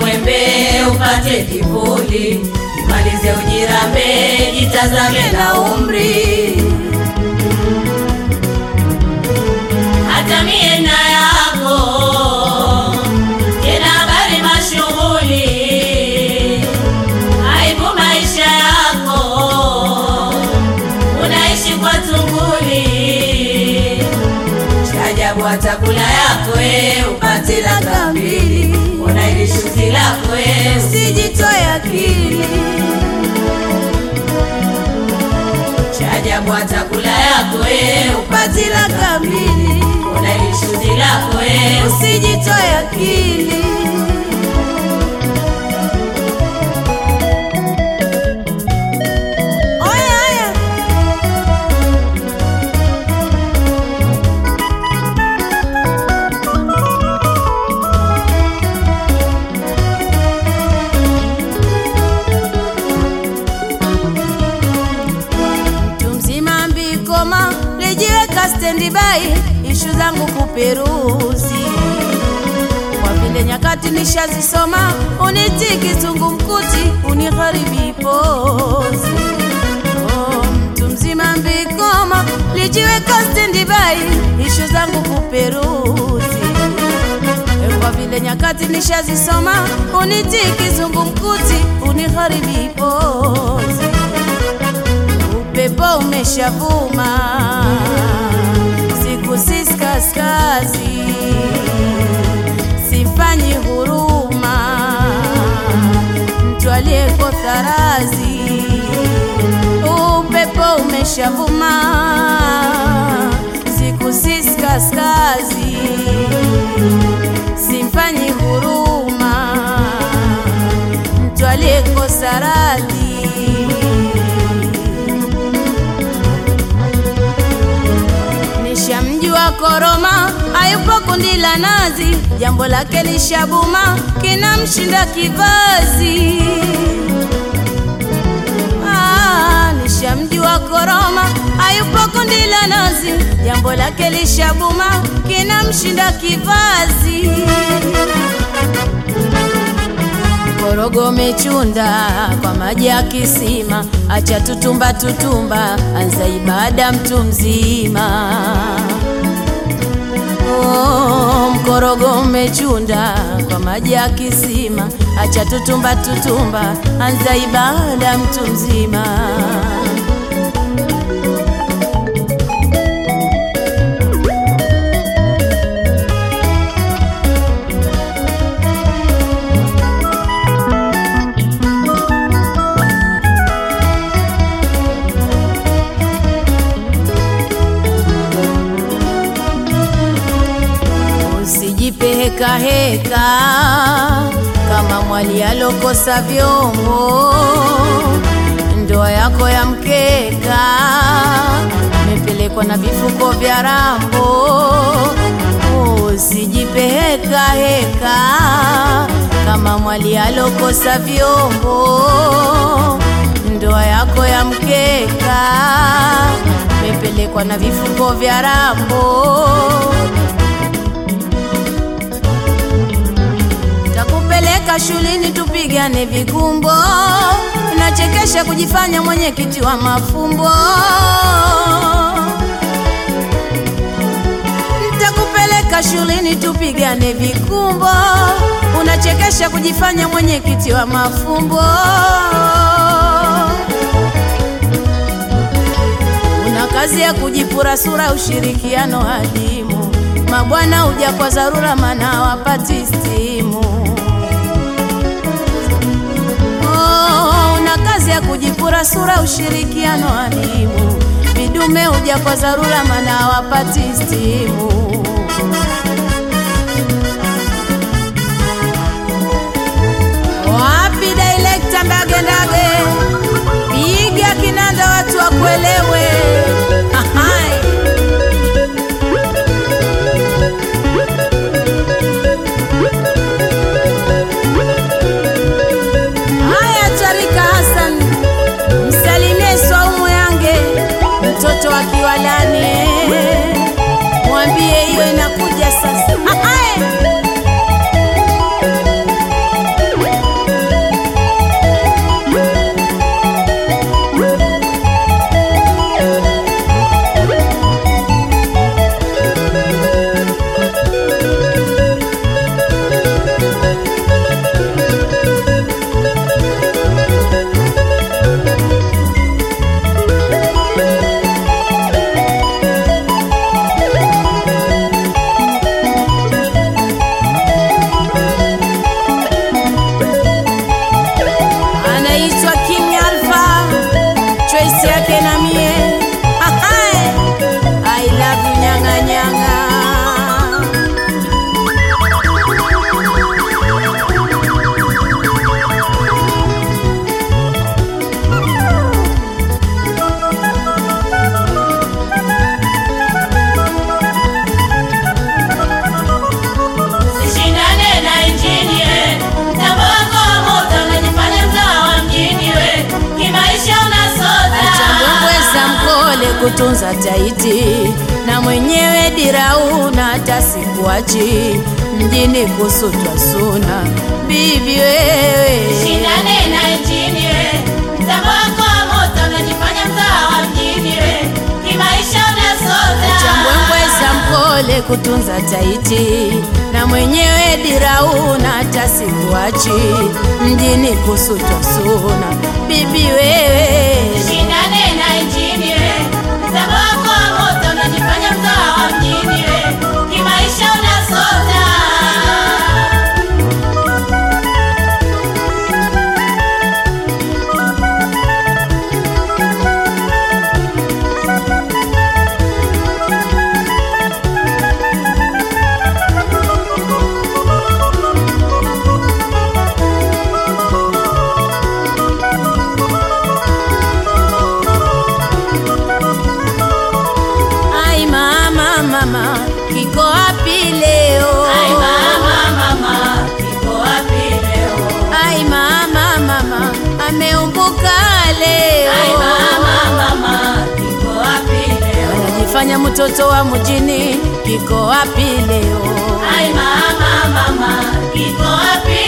mwembe upate kivuli, malize ujirambe, jitazame na umri. Hata mie na yako tena habari mashughuli, aibu maisha yako unaishi kwa tunguli Chajabu hata kula yako e, upati laka mbili, unaili shuti lako e, usijitoe akili. Chajabu hata kula yako e, upati laka mbili, unaili shuti lako e, usijitoe akili. Oya, oya. mtu mzima mbikoma lijiweka stendi bai ishu zangu kuperuzi kwa vile nyakati nishazisoma uniti kizungumkuti unigharibi pozi oh, mtu mzima mbikoma lijiweka stendi bai ishu zangu kuperuzi kwa vile nyakati nishazisoma uniti kizungumkuti unigharibi pozi upepo umeshavuma, siku sisi kaskazi, sifanyi huruma mtu aliyeko tharazi. Upepo umeshavuma, siku sisi kaskazi, simfanyi huruma mtu aliyekosa radhi Nishamjua koroma hayupo kundi la nazi, jambo lake lishabuma kinamshinda kivazi. Ah, nishamjua koroma hayupo kundi la nazi, jambo lake lishabuma kinamshinda kivazi. Korogo mechunda kwa maji ya kisima, acha tutumba tutumba, anza ibada mtu mzima. Oh, mkorogo umechunda kwa maji ya kisima, acha tutumba tutumba, anza ibada mtu mzima. Usijipe heka heka kama mwali alokosa vyombo, ndoa yako ya mkeka imepelekwa na vifuko vya rambo. Usijipe heka heka kama mwali alokosa vyombo, ndoa yako ya mkeka imepelekwa na vifuko vya rambo. Takupeleka shuleni tupigane vikumbo, unachekesha kujifanya mwenyekiti wa mafumbo. Takupeleka shuleni tupigane vikumbo, unachekesha kujifanya mwenyekiti wa mafumbo. Una kazi ya kujipura sura, ushirikiano hadimu. Mabwana huja kwa dharura, mana wapati stimu. Oh, una kazi ya kujipura sura, ushirikiano hadimu. Vidume huja kwa dharura, mana wapati stimu. Wapi director Ndage Ndage, piga kinanda watu wakuelewe. Ahai. Haya, Tarika Hassan, msalimie Swaumu yange mtoto wa Kiwalani, mwambie hiyo inakuja kutunza taiti na mwenyewe dirauna hata sikuachi mjini kusutwa suna bibi wewe Shindane na injini we, mtambo wako wa moto unajifanya mzawa wa mjini we, kimaisha unasota. chambwembwe za mkole kutunza taiti na mwenyewe dirauna hata sikuachi mjini kusutwa suna bibi wewe Shindane na injini we, mtambo wako wa moto unajifanya mzawa wa mjini we, kimaisha unasota. ai mama mama kiko wapi leo Ai mama, mama, kiko wapi leo? ai mama mama ameumbuka leo Ai mama, mama, kiko wapi leo? anajifanya mtoto wa mjini kiko wapi leo Ai mama, mama, kiko wapi